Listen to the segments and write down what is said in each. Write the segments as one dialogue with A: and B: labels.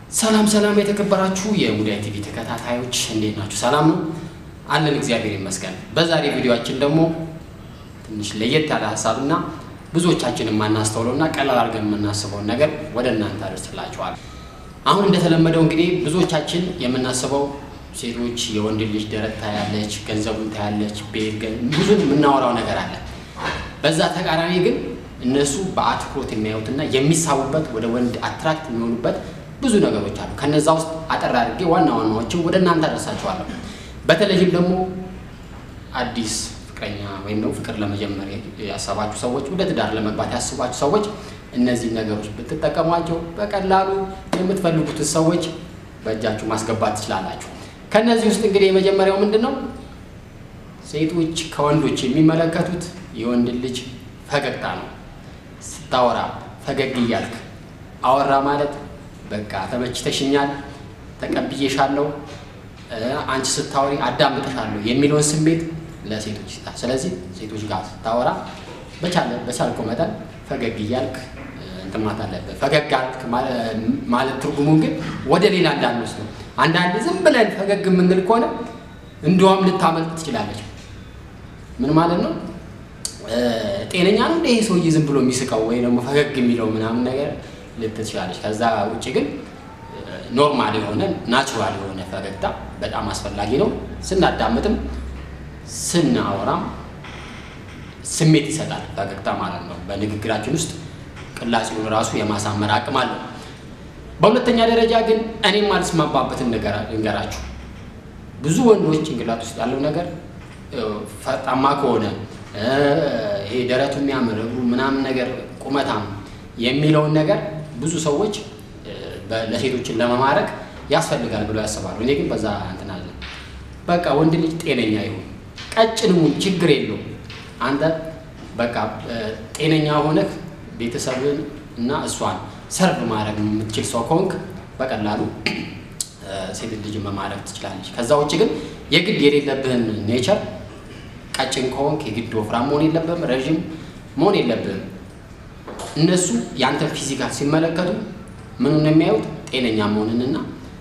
A: ሰላም ሰላም የተከበራችሁ የሙዳይ ቲቪ ተከታታዮች እንዴት ናችሁ? ሰላም ነው አለን፣ እግዚአብሔር ይመስገን። በዛሬ ቪዲዮአችን ደግሞ ትንሽ ለየት ያለ ሀሳብና ብዙዎቻችን የማናስተውለውና ቀላል አድርገን የምናስበውን ነገር ወደ እናንተ አደርስላችኋል። አሁን እንደተለመደው እንግዲህ ብዙዎቻችን የምናስበው ሴቶች የወንድ ልጅ ደረት ታያለች፣ ገንዘቡን ታያለች፣ ቤት ብዙ የምናወራው ነገር አለ። በዛ ተቃራኒ ግን እነሱ በአትኩሮት የሚያዩትና የሚሳቡበት ወደ ወንድ አትራክት የሚሆኑበት ብዙ ነገሮች አሉ። ከነዛ ውስጥ አጠር አድርጌ ዋና ዋናዎችን ወደ እናንተ አደርሳችኋለሁ። በተለይም ደግሞ አዲስ ፍቅረኛ ወይም ደግሞ ፍቅር ለመጀመር ያሰባችሁ ሰዎች፣ ወደ ትዳር ለመግባት ያስባችሁ ሰዎች እነዚህ ነገሮች ብትጠቀሟቸው በቀላሉ የምትፈልጉትን ሰዎች በእጃችሁ ማስገባት ትችላላችሁ። ከእነዚህ ውስጥ እንግዲህ የመጀመሪያው ምንድን ነው? ሴቶች ከወንዶች የሚመለከቱት የወንድ ልጅ ፈገግታ ነው። ስታወራ ፈገግ እያልክ አወራ ማለት በቃ ተመችተሽኛል፣ ተቀብዬሻለሁ፣ አንቺ ስታወሪ አዳምጥሻለሁ የሚለውን ስሜት ለሴቶች ይሰጣል። ስለዚህ ሴቶች ጋር ስታወራ በቻለ በቻልከው መጠን ፈገግ እያልክ እንትን ማለት አለብህ። ፈገግ አልክ ማለት ትርጉሙ ግን ወደ ሌላ እንዳንወስድ ነው። አንዳንዴ ዝም ብለን ፈገግ የምንል ከሆነ እንዲያውም ልታመልጥ ትችላለች። ምን ማለት ነው? ጤነኛ ነው እንደ ይሄ ሰውዬ ዝም ብሎ የሚስቀው ወይ ደግሞ ፈገግ የሚለው ምናምን ነገር ልትል ትችላለች። ከዛ ውጭ ግን ኖርማል የሆነ ናቹራል የሆነ ፈገግታ በጣም አስፈላጊ ነው። ስናዳምጥም ስናወራም ስሜት ይሰጣል ፈገግታ ማለት ነው። በንግግራችን ውስጥ ቅላጼውን ራሱ የማሳመር አቅም አለው። በሁለተኛ ደረጃ ግን እኔም አልስማማበትን ልንገራችሁ። ብዙ ወንዶች ጭንቅላት ውስጥ ያለው ነገር ፈጣማ ከሆነ ይሄ ደረቱ የሚያምር እግሩ ምናምን ነገር ቁመታም የሚለውን ነገር ብዙ ሰዎች ለሴቶችን ለመማረክ ያስፈልጋል ብለው ያስባሉ። እኔ ግን በዛ እንትን አለ። በቃ ወንድ ልጅ ጤነኛ ይሁን ቀጭንሙን ችግር የለውም። አንተ በቃ ጤነኛ ሆነህ ቤተሰብን እና እሷን ሰርቭ ማድረግ የምትችል ሰው ከሆንክ በቀላሉ ሴት ልጅ መማረክ ትችላለች። ከዛ ውጭ ግን የግድ የሌለብህን ኔቸር ቀጭን ከሆንክ የግድ ወፍራም መሆን የለብህም፣ ረዥም መሆን የለብህም። እነሱ ያንተን ፊዚካል ሲመለከቱ ምኑን የሚያዩት ጤነኛ መሆንንና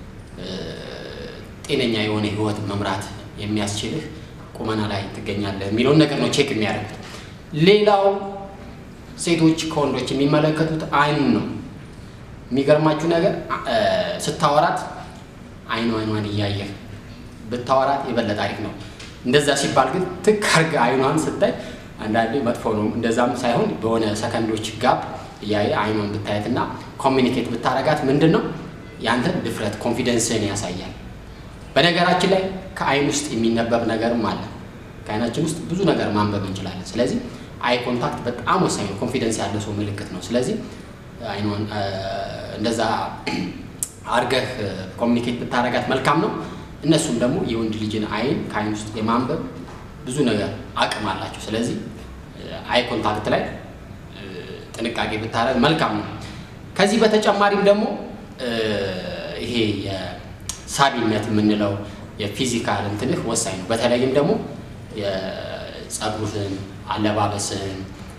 A: ጤነኛ የሆነ ህይወት መምራት የሚያስችልህ ቁመና ላይ ትገኛለህ የሚለውን ነገር ነው ቼክ የሚያደርጉት። ሌላው ሴቶች ከወንዶች የሚመለከቱት አይኑን ነው። የሚገርማችሁ ነገር ስታወራት አይኑ አይኗን እያየህ ብታወራት የበለጠ አሪፍ ነው። እንደዛ ሲባል ግን ትክ አድርገህ አይኗን ስታይ አንዳንዴ መጥፎ ነው። እንደዛም ሳይሆን በሆነ ሰከንዶች ጋፕ እያየ አይኗን ብታየትና ኮሚኒኬት ብታረጋት ምንድን ነው ያንተን ድፍረት ኮንፊደንስን ያሳያል። በነገራችን ላይ ከአይን ውስጥ የሚነበብ ነገርም አለ። ከአይናችን ውስጥ ብዙ ነገር ማንበብ እንችላለን። ስለዚህ አይ ኮንታክት በጣም ወሳኝ ነው። ኮንፊደንስ ያለ ሰው ምልክት ነው። ስለዚህ አይኗን እንደዛ አርገህ ኮሚኒኬት ብታረጋት መልካም ነው። እነሱም ደግሞ የወንድ ልጅን አይን ከአይን ውስጥ የማንበብ ብዙ ነገር አቅም አላቸው። ስለዚህ አይ ኮንታክት ላይ ጥንቃቄ ብታረግ መልካም ነው። ከዚህ በተጨማሪም ደግሞ ይሄ የሳቢነት የምንለው የፊዚካል እንትንህ ወሳኝ ነው። በተለይም ደግሞ የጸጉርህን፣ አለባበስህን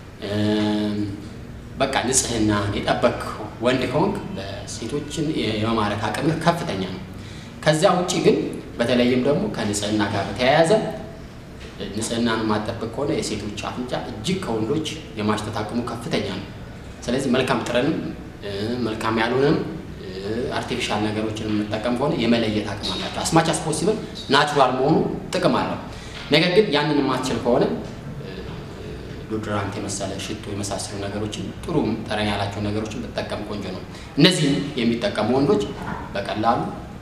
A: በቃ ንጽህናን የጠበቅ ወንድ ከሆንክ በሴቶችን የመማረክ አቅምህ ከፍተኛ ነው። ከዚያ ውጭ ግን በተለይም ደግሞ ከንጽህና ጋር በተያያዘ ንጽህናን የማጠበቅ ከሆነ የሴቶች አፍንጫ እጅግ ከወንዶች የማሽተት አቅሙ ከፍተኛ ነው። ስለዚህ መልካም ጥረንም መልካም ያልሆነም አርቲፊሻል ነገሮችን የምንጠቀም ከሆነ የመለየት አቅም አላቸው። አስማች አስ ፖሲብል ናቹራል መሆኑ ጥቅም አለው። ነገር ግን ያንን የማትችል ከሆነ ዶድራንት የመሰለ ሽቶ የመሳሰሉ ነገሮችን ጥሩ ጠረን ያላቸው ነገሮችን ብጠቀም ቆንጆ ነው። እነዚህም የሚጠቀሙ ወንዶች በቀላሉ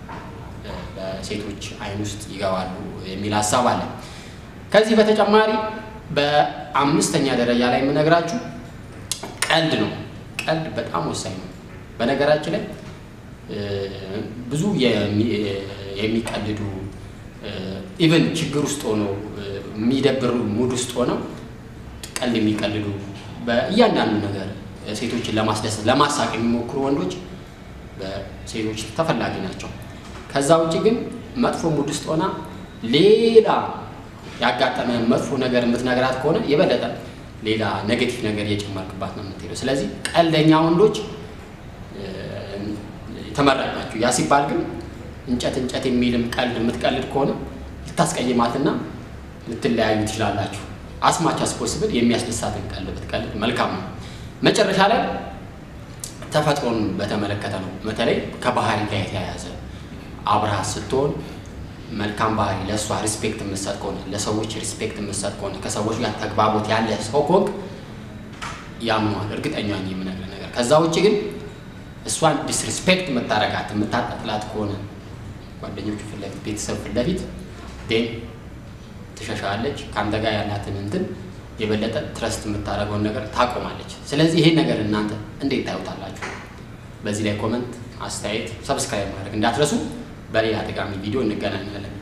A: በሴቶች አይን ውስጥ ይገባሉ የሚል ሀሳብ አለ። ከዚህ በተጨማሪ በአምስተኛ ደረጃ ላይ የምነግራችሁ ቀልድ ነው። ቀልድ በጣም ወሳኝ ነው። በነገራችን ላይ ብዙ የሚቀልዱ ኢቨን ችግር ውስጥ ሆነው የሚደብር ሙድ ውስጥ ሆነው ቀልድ የሚቀልዱ በእያንዳንዱ ነገር ሴቶችን ለማስደሰት ለማሳቅ የሚሞክሩ ወንዶች በሴቶች ተፈላጊ ናቸው። ከዛ ውጭ ግን መጥፎ ሙድ ውስጥ ሆና ሌላ ያጋጠመ መጥፎ ነገር የምትነግራት ከሆነ የበለጠ ሌላ ኔጌቲቭ ነገር እየጨመርክባት ነው የምትሄደው። ስለዚህ ቀልደኛ ወንዶች ተመራጭ ናችሁ። ያ ሲባል ግን እንጨት እንጨት የሚልም ቀልድ የምትቀልድ ከሆነ ልታስቀይማትና ልትለያዩ ትችላላችሁ። አስማች አስፖስብል የሚያስደሳትን ቀልድ ብትቀልድ መልካም ነው። መጨረሻ ላይ ተፈጥሮን በተመለከተ ነው። በተለይ ከባህሪ ጋር የተያያዘ አብረሃት ስትሆን መልካም ባህሪ ለእሷ ሪስፔክት የምትሰጥ ከሆነ ለሰዎች ሪስፔክት የምትሰጥ ከሆነ ከሰዎች ጋር ተግባቦት ያለ ሰው ከሆንክ ያምኗል። እርግጠኛ ነኝ የምነግርህ ነገር። ከዛ ውጭ ግን እሷን ዲስሪስፔክት የምታረጋት የምታጣጥላት ከሆነ ጓደኞቹ ፊት ለፊት ቤተሰብ ፊት ለፊት ዴን ትሸሻለች። ከአንተ ጋር ያላትን እንትን የበለጠ ትረስት የምታደርገውን ነገር ታቆማለች። ስለዚህ ይሄን ነገር እናንተ እንዴት ታዩታላችሁ? በዚህ ላይ ኮመንት፣ አስተያየት፣ ሰብስክራይብ ማድረግ እንዳትረሱ። በሌላ ጠቃሚ ቪዲዮ እንገናኛለን።